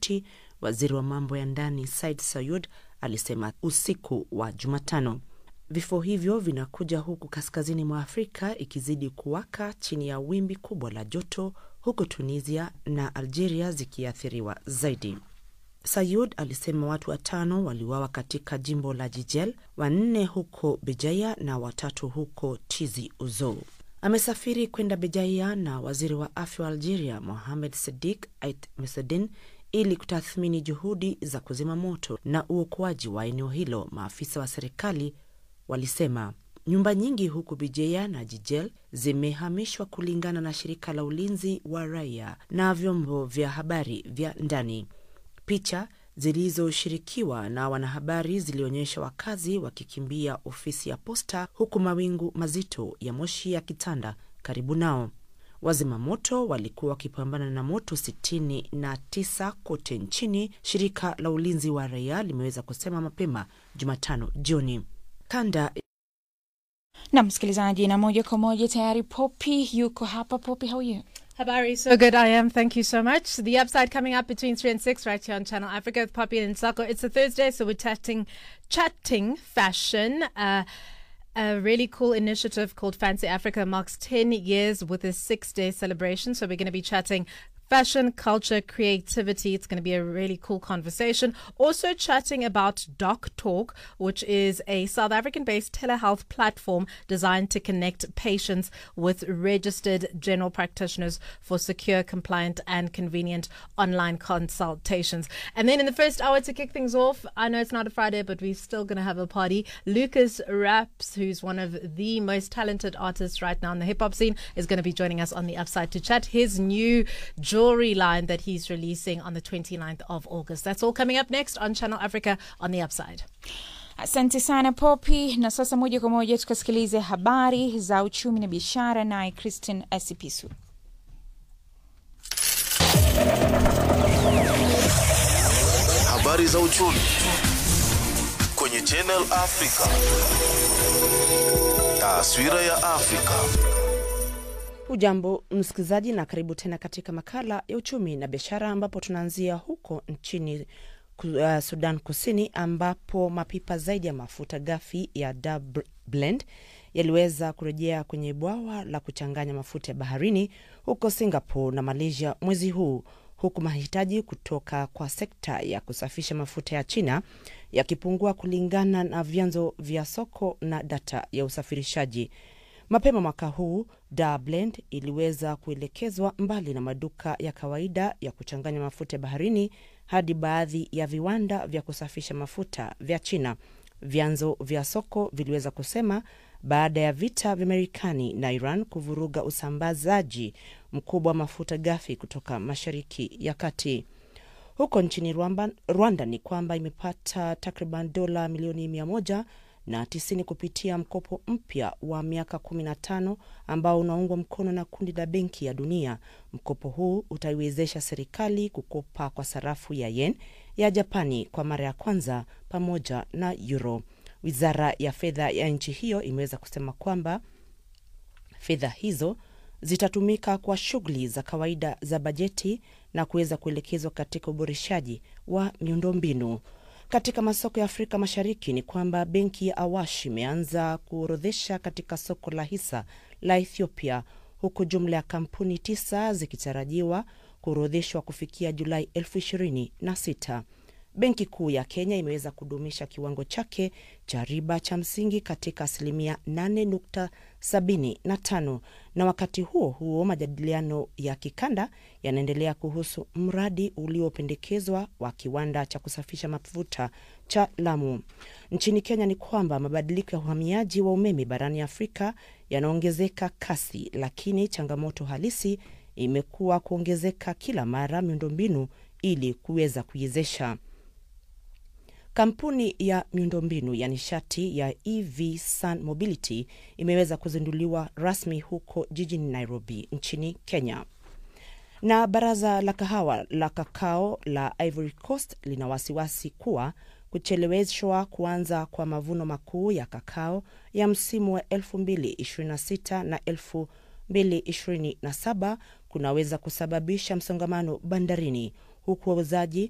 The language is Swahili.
Jibuti, waziri wa mambo ya ndani Said Sayud alisema usiku wa Jumatano. Vifo hivyo vinakuja huku kaskazini mwa Afrika ikizidi kuwaka chini ya wimbi kubwa la joto, huku Tunisia na Algeria zikiathiriwa zaidi. Sayud alisema watu watano waliuawa katika jimbo la Jijel, wanne huko Bejaia na watatu huko Tizi Ouzou. Amesafiri kwenda Bejaia na waziri wa afya wa Algeria Mohamed Sedik Ait Mesedin ili kutathmini juhudi za kuzima moto na uokoaji wa eneo hilo. Maafisa wa serikali walisema nyumba nyingi huku Bijeya na Jijel zimehamishwa kulingana na shirika la ulinzi wa raia na vyombo vya habari vya ndani. Picha zilizoshirikiwa na wanahabari zilionyesha wakazi wakikimbia ofisi ya posta huku mawingu mazito ya moshi yakitanda karibu nao. Wazima moto walikuwa wakipambana na moto sitini na tisa kote nchini, shirika la ulinzi wa raia limeweza kusema mapema Jumatano jioni. Kanda na msikilizaji, na moja kwa moja tayari Poppy yuko hapa. Poppy, how are you? Habari, so good I am. Thank you so much. The upside coming up between three and six right here on Channel Africa with Poppy and Sako. It's a Thursday, so we're chatting, chatting fashion. Uh, a really cool initiative called Fancy Africa marks 10 years with a six day celebration. So we're going to be chatting fashion, culture, creativity. It's going to be a really cool conversation. Also, chatting about Doc Talk, which is a South African based telehealth platform designed to connect patients with registered general practitioners for secure, compliant, and convenient online consultations. And then in the first hour to kick things off, I know it's not a Friday, but we're still going to have a party. Lucas Raps, who's one of the most talented artists right now in the hip hop scene, is going to be joining us on the upside to chat his new jewelry line that he's releasing on the 29th of August. That's all coming up next on Channel Africa on the Upside. Asante sana Poppy, na sasa moja kwa moja tukasikilize habari za uchumi na biashara, naye Christine Asipisu. Habari za uchumi kwenye Channel Africa. Taswira ya Afrika. Hujambo msikilizaji, na karibu tena katika makala ya uchumi na biashara, ambapo tunaanzia huko nchini uh, Sudan Kusini, ambapo mapipa zaidi ya mafuta ghafi ya Dab Blend yaliweza kurejea kwenye bwawa la kuchanganya mafuta ya baharini huko Singapore na Malaysia mwezi huu huku mahitaji kutoka kwa sekta ya kusafisha mafuta ya China yakipungua kulingana na vyanzo vya soko na data ya usafirishaji. Mapema mwaka huu Dar Blend iliweza kuelekezwa mbali na maduka ya kawaida ya kuchanganya mafuta ya baharini hadi baadhi ya viwanda vya kusafisha mafuta vya China, vyanzo vya soko viliweza kusema baada ya vita vya Marekani na Iran kuvuruga usambazaji mkubwa wa mafuta ghafi kutoka Mashariki ya Kati. Huko nchini Rwanda, Rwanda ni kwamba imepata takriban dola milioni mia moja na tisini kupitia mkopo mpya wa miaka 15 ambao unaungwa mkono na kundi la Benki ya Dunia. Mkopo huu utaiwezesha serikali kukopa kwa sarafu ya yen ya Japani kwa mara ya kwanza pamoja na euro. Wizara ya fedha ya nchi hiyo imeweza kusema kwamba fedha hizo zitatumika kwa shughuli za kawaida za bajeti na kuweza kuelekezwa katika uboreshaji wa miundombinu. Katika masoko ya Afrika Mashariki ni kwamba benki ya Awash imeanza kuorodhesha katika soko la hisa la Ethiopia, huku jumla ya kampuni tisa zikitarajiwa kuorodheshwa kufikia Julai elfu ishirini na sita. Benki Kuu ya Kenya imeweza kudumisha kiwango chake cha riba cha msingi katika asilimia 8.75 na wakati huo huo majadiliano ya kikanda yanaendelea kuhusu mradi uliopendekezwa wa kiwanda cha kusafisha mafuta cha Lamu. Nchini Kenya ni kwamba mabadiliko ya uhamiaji wa umeme barani Afrika yanaongezeka kasi, lakini changamoto halisi imekuwa kuongezeka kila mara miundombinu ili kuweza kuiwezesha Kampuni ya miundombinu ya nishati ya EV Sun Mobility imeweza kuzinduliwa rasmi huko jijini Nairobi nchini Kenya. Na baraza la kahawa la kakao la Ivory Coast lina wasiwasi kuwa kucheleweshwa kuanza kwa mavuno makuu ya kakao ya msimu wa 2026 na 2027 kunaweza kusababisha msongamano bandarini huku wauzaji